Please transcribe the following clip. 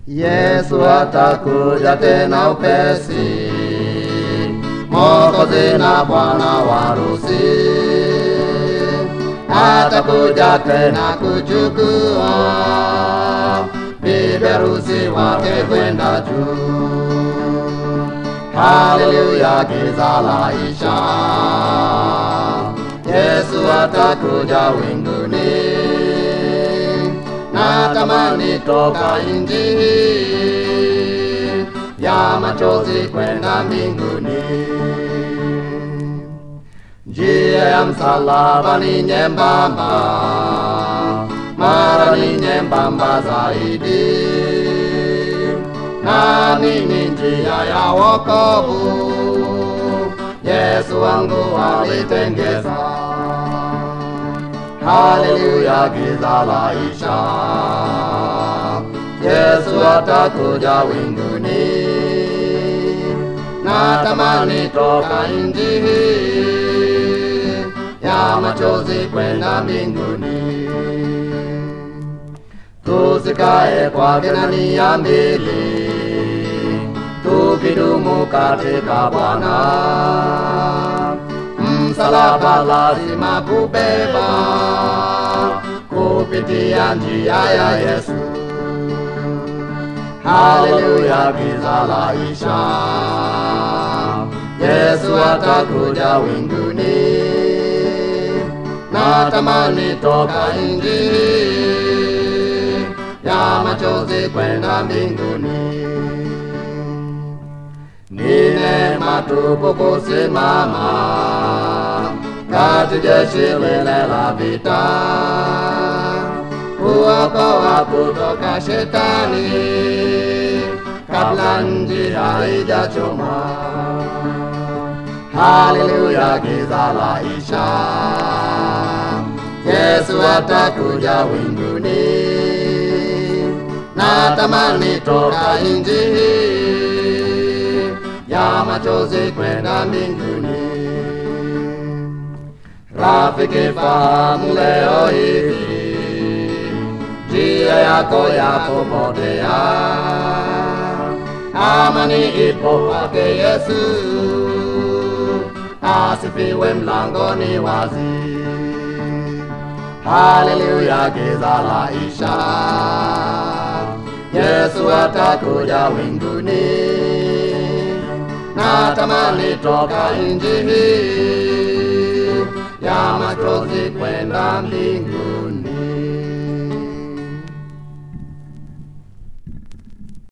Yesu atakuja tena upesi, Mwokozi na Bwana wa harusi atakuja tena kuchukua bibi harusi wake kwenda juu. Haleluya, giza laisha, Yesu atakuja winguni. Natamani toka nchi hii ya machozi kwenda mbinguni. Njia ya msalaba ni nyembamba, mara ni nyembamba zaidi, nami ni njia ya wokovu. Yesu wangu alitengeza. Haleluya, giza laisha, Yesu atakuja winguni. Natamani toka nchi hii ya machozi kwenda mbinguni, tusikae kwa nia mbili, tukidumu katika Bwana. Msalaba lazima kubeba kupitia njia ya Yesu. Haleluya, giza laisha, Yesu atakuja winguni. Natamani toka nchi hii ya machozi kwenda mbinguni. Ni neema tupu kusimama kati jeshi lile la vita, kuokoa kutoka shetani kabla nchi haijachomwa. Haleluya, giza laisha, Yesu atakuja winguni. Natamani toka nchi hii ya machozi kwenda mbinguni. Rafiki, fahamu leo hivi njia yako ya kupotea, amani ipo kwake Yesu, asifiwe, mlangoni wazi. Haleluya, giza laisha, Yesu atakuja winguni. Natamani toka nchi hii ya machozi kwenda mbinguni.